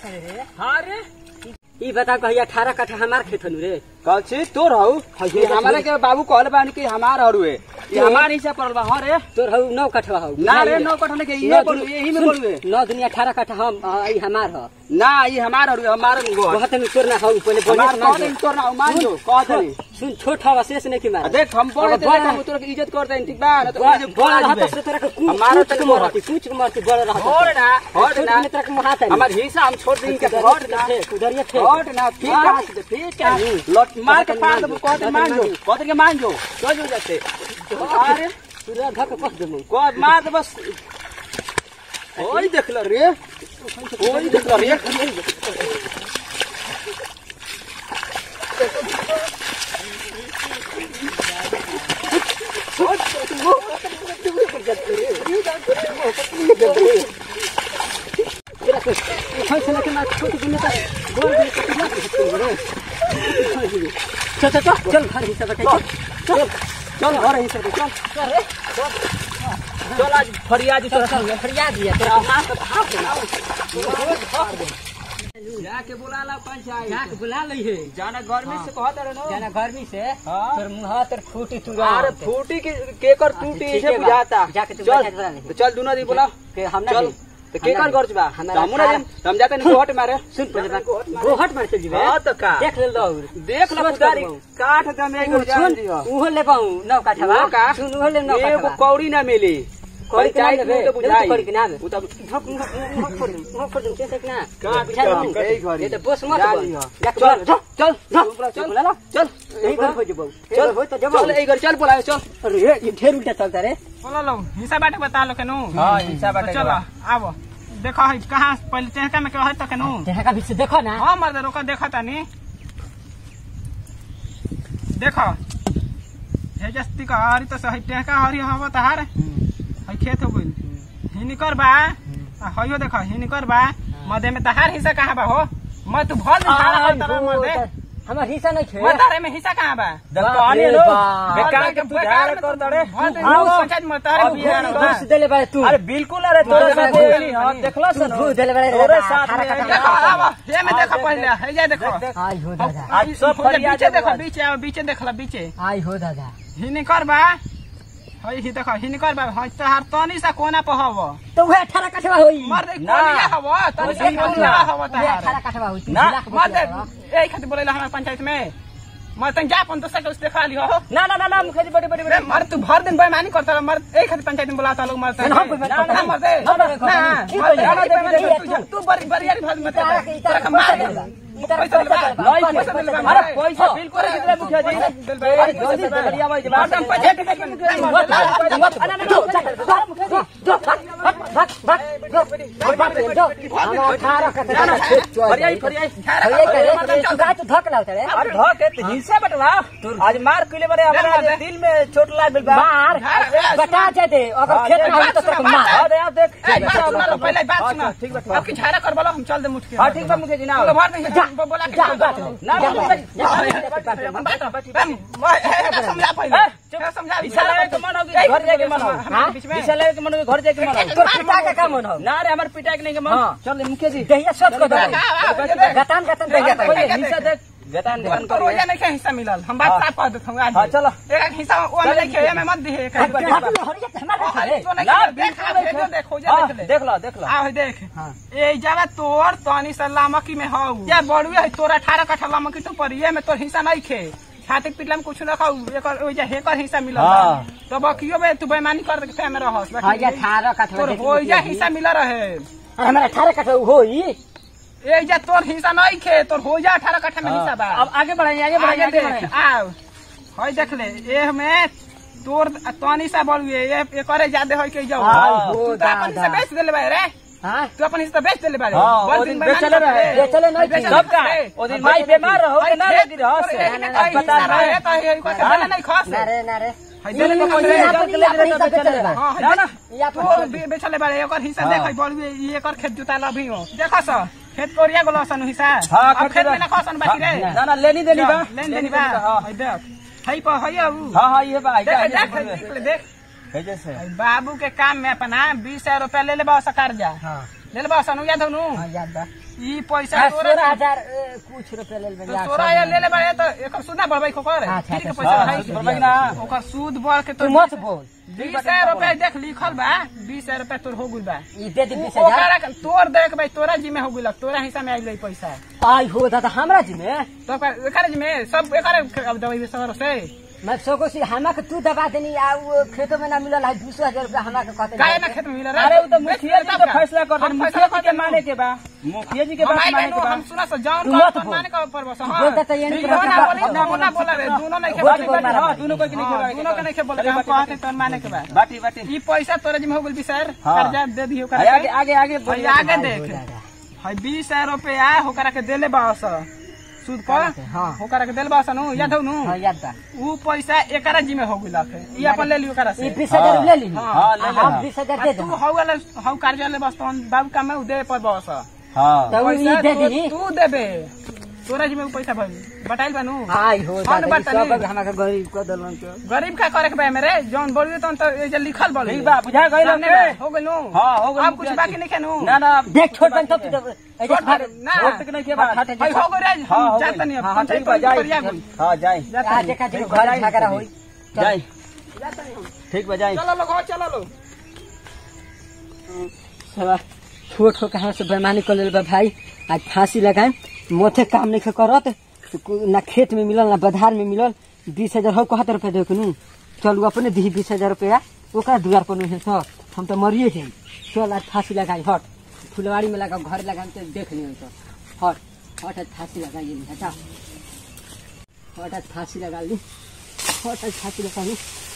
करे रे हाँ रे ई बता कहिया अठारह कट्ठा हमार खेत हनु रे कल छी तोर हऊ ये ये हमारे के बाबू कहले बानी कि हमार हरुए ये हमार हिस्सा पड़ल बा हाँ रे तोर हऊ नौ कट्ठा हऊ ना रे नौ कठने के ये बोलू यही में बोलू नौ दुनिया अठारह कट्ठा हम आ, ई हमार ह ना ये हमार हरुए हमार गो बहुत में तोर ना हऊ पहले बोले हमार कह दे तोर ना मान जो कह दे सुन छोट हवा शेष नहीं की मार देख हम बोले अब देख बड़ा- हम तोर के इज्जत कर दे ठीक बा ना तो बड़ा मुझे बड़ा बोला रहता से तोरा के कूच हमारा कूच तक के मोहर। मारती कूच के मारती बड़ा रहता छोड़ ना छोड़ छोट ना में तोरा के मोहाता नहीं हमार हिस्सा हम छोड़ देंगे के हट ना उधर थे हट ना ठीक हाँ। है ठीक है लट मार के पार दबो कह दे मान जो कह दे के मान जो चल जो जाते अरे पूरा धक पस देमु कह मार दे बस ओई देख ल रे ओई देख ल रे तेरा को फैसला के मार छोट के नेता बोल दे के ना चल चल चल चल घर हिस्सा बता चल चल घर हिस्सा बता चल चल चल आज फरियाद चल चल फरियाद दिया तेरा मां का भाप ना जाके बुला ला पंचायत जाके बुला लई है जाना गर्मी से कहत रहे नो जाना गर्मी से हाँ। तोर मुंह तर फूटी तू अरे फूटी के के कर टूटी ठीक से है बा। बुझाता जाके तू चल पंचायत बुला ले। तो चल दुनो दी बुला के हम ना चल दे। तो के हम कर ना गर्ज बा दे। हमारा हम ना सारा- देम हम जाते नहीं गोहट मारे सुन पहले बात गोहट मार चल जीवे हां तो का देख ले लो देख लो सोच पुजारी कर बहु। काठ दमे को जान सुन दियो उहो ले पाऊं नौ काठा वो का? सुन उहो ले नौ एगो काठा कौड़ी ना मिली कौड़ी के पंचायत नाम में लेबे, तो लेबे बुझाई तो कौड़ी के नाम है। उ तब धक मुंह मुंह फोड़ दूं, मुंह फोड़ दूं, कैसे कि ना? काट बुझा के दूं। हम गई घरी। ये तो बोस मत जा बोल। लियो। जा के बोल, जा, चल, जा, चल, बोला ला, चल यही घर हो जबो। चल यही घर हो तो जबो। चल ए घर चल बोला चल अरे ये ये ढेर उल्टा चलता रे बोलो लो हिस्सा बाटे बता लो केनू हां हिस्सा बाटे तो चलो आबो देखो है कहाँ पहले टेहका में कहे तो केनू तेरा का बीच से देखो ना हाँ मर्द रोका देखा तानी देखो हे जस्ती का हरी तो सही टेहका हरी हवा तहार है खेत हो गइल हिनिकर बा आ हइयो देखो हिनिकर बा मधे में तहार हिस्सा कहाँ बा हो मैं तू भर दे तारा आ, कर तारा मर दे वो हमार हिस्सा नहीं खे मैं तारे में हिस्सा कहाँ बा कहानी रे लो बाप। बेकार के पुजारे कर दड़े भर दे हाँ, वो- पंचायत में तारे अभी में यार, बा। घूस देले बारे तू अरे बिल्कुल अरे तोरे तोरे साथ साथ बोली हां देखला तू सन घूस देले बारे रे तोरे बा, साथ अठारह में- कट्ठा देखो में आबो ये में देखो पहले है जा देखो आई हो दादा आज सब फरियाद बीचे देखो है बीचे आओ बीचे देखला बीचे आई हो दादा हिनिकर बा हई ही देखो हिनिकर बा हई तहार तनी सा कोना पहव तो वह अठारह कट्ठा होई मर दे ना। कोनिया हव तनी सा बिल्कुल कोनिया ना। हव वह तहार अठारह कट्ठा होई तू ना, लाख मर दे बतिया ए खातिर बोलेला हमार पंचायत में मर तन जा अपन दोसर के उस देखा लियो ना ना ना ना मुखर्जी बड़ी बड़ी रे मर तू भर दिन बेईमानी करता मर ए खातिर पंचायत में बुलाता लोग मरता ना, हम कोई बात ना करता मर दे नहीं। हम कोई बात ना करता नहीं। मर दे, ठीक है, अरे बेईमानी ठीक है, कर, तू- तू बड़ी बड़ी यारी भाग मत इतारा के- इतारा कर के मार पैसा दे दे। इतारा पैसा के पैसा दे दे। नहीं पैसा पैसा दे। दे अरे पैसा अरे बिल्कुल नहीं दिला मुखिया जी अरे जल्दी से बढ़िया भाई मर दम पंचायत के फरियाई फरियाई अरे धक है तो हिस्सा बटवा आज मार कइले बारे हमारा दिल में चोट लाग गइल बा हां दे आप देख पहले बात हाँ, सुना ठीक बा, आपकी झाड़ा कर बोलो हम चल दे मुठ के हां ठीक बा मुखिया जी ना बोलो भर नहीं बोला के जा, जा, ना समझा पहले चुप समझा हिस्सा लगे के मन होगी घर जाके मन हो हमारे बीच में हिस्सा लगे के मन होगी घर जाके मन हो ना रे हमार पिटा के नहीं के मन हाँ। चल मुखिया जी गतान गतान दे गतान पहले हिस्सा देख गतान गतान तो कर रोजा नहीं के हिस्सा मिलल हम बात हाँ। साफ कर देत हूं आज हाँ, चलो। एक एक हिस्सा वो में नहीं के में मत दिहे एक एक ठीक बा, ठीक बा। अरे तो नहीं ना के देख बिल्कुल भेजो देख देखो जा हाँ, देख ले देख लो देख लो आ देख हाँ। ए जावा तोर तनी से लामकी में हौ या बड़ुए है तोर 18 कट्ठा लामकी तो पर ये में तोर हिस्सा नहीं खे छाती पिटला में कुछ ना खाऊ एकर ओइ जा हेकर हिस्सा मिलल हाँ। तो बकियो में तू बेईमानी कर के में रहस बाकी अठारह तोर ओइ जा हिस्सा मिल रहे हमारा अठारह कट्ठा होई ए जा तोर हिस्सा नहीं खे तोर हो जा 18 कट्ठा में हिस्सा बा अब आगे बढ़ाइए आगे बढ़ाइए आगे आगे देख बढ़ाइए आओ हई देख ले ए में तोर तनी सा बड़ुए ये एकरे ज्यादा होई के जाऊ हाँ, तू हो तो अपन दादा। से बेच देले बा रे हाँ तू अपन हिस्सा बेच देले बारे हाँ, बोल वो दिन दिन बेईमानी बेचले रहे। करते बेचले नहीं थी। सब का ओ दिन माई बीमार रहो के ना लगी रहो से अस्पताल में ना रे ना रे देले के पैसा ये निकाल के ले अपनी लेता हिस्सा बेचले बेचले बा। बा। ना ना या पर बेचले बारे एकर हिस्सा हाँ। देख बड़ुए ई एकर खेत जुता लभी हो देखो स खेत कोरिया गोलो सन हिस्सा हाँ, अब खेत खेत में में- ना खसन बाकी रे ना ना लेनी देनी बा लेन देनी बा हाँ हई देख हई पर हई अब हाँ हाँ ये बा देख देख देख ले, देख कैसे से हई बाबू के काम में अपना बीस हजार रुपया ले ले बा सरकार जा हाँ ले ले बस अनु याद हो नु हाँ याद बा ई पैसा हाँ, तोरा सोलह हजार ए, कुछ रुपया ले लेबै, तो याद तोरा सब ये ले ले ले बारे तो एकर सूद ना बढ़बै को कर अच्छा, फ्री के अच्छा, पैसा हाँ, है सूद बढ़बै ना। ओकर सूद बढ़ के तू तो मत बोल बीस हजार रुपया देख लिखल बा बीस हजार रुपया तोर हो गुल बा ई दे दे बीस उ- हजार ओकरा के- तोर देख भाई तोरा जिम्मे हो गुलक तोरा हिस्सा में आइल पैसा आई हो दादा हमरा जी में तो ओकर एकर जिम्मे सब एकर अब दवाई सर से मैं सोको सी हमा के तू दबा देनी आ वो खेतों में ना मिलल है दूसरा हजार रुपया हमा के कहते काहे ना खेत में मिल रहा अरे वो तो मुखिया जी के फैसला कर हम मुखिया फैसला जी के कर माने के बा मुखिया जी के हम बात आई माने गए के बा हम सुना से जान तू का मत अपन बोल। माने का पर बस हां बोलता तो ये नहीं दोनों कि ना बात- बोली दोनों ना बोला रे दोनों नहीं बोल खेल बोल मारा। हाँ, दोनों कोई के नहीं खेलवा के दोनों के नहीं खेल बोल अरे हम बाटी, कहते बाटी। तोर माने के बा बाटी बाटी ई पैसा तोरा जिम्मे हो गेल बिसर हाँ। कर्जा दे दियो अरे आगे कर आगे आगे भाई आगे आई हो देख दादा है बीस हजार रुपया होकरा के देले बास सूद पर हाँ। होकरा के देले बास नु याद हो नु हाँ याद बा उ पैसा एकरा जिम्मे हो गेलक ई अपन ले लियो करा से ई बीस हजार ले ली हाँ, ले ले। हम बीस हजार आ दे तू दो हौ वाला हौ कार्यालय बस तोन बाबू का में उ दे पर बस हाँ तो ई पैसा दे तो दी तू देबे तोरा जिम्मे उ पैसा भइल बताइल बानू आई हो हाँ, दादा ई बात सब नहीं। हमा के गरीब को दलन तो गरीब का करे के बा मेरे जौन बोलियो तौन तो ए जे लिखल बोली ठीक बा बुझा गइल सामने हमके बा, हो गेल नु हाँ, हो गेल अब कुछ मुखिया बाकी जी। नहीं खेनु ना ना देख छोड़ बन तब तू ऐसे छोड़ भाग ना छोड़ तक नहीं के बात हट, हट, भाई हो गए हाँ हो जाता गई नहीं हाँ हाँ ठीक बा जाए जाई हाँ जाई आ देखा देखो घर झगड़ा होई जाई ठीक बा जाई चलो लोग हो चलो लोग साला छोट हो कहाँ से बेमानी कर लेल बा भाई आज फांसी लगाए मोथे काम नहीं करत तो को- ना खेत में मिलल ना बधार में मिलल बीस हजार हो कहत रुपया दे नू चल उ अपने दी बीस हजार रुपया ओकरा दुआर पर है सब हम तो मरिए जाई चल आज फांसी लगाई हट फुलवाड़ी में लगा घर लगा तो देख लियो तो हट हट आज फांसी लगाइए हटा हट आज फांसी लगा ली हट आज फांसी लगा ली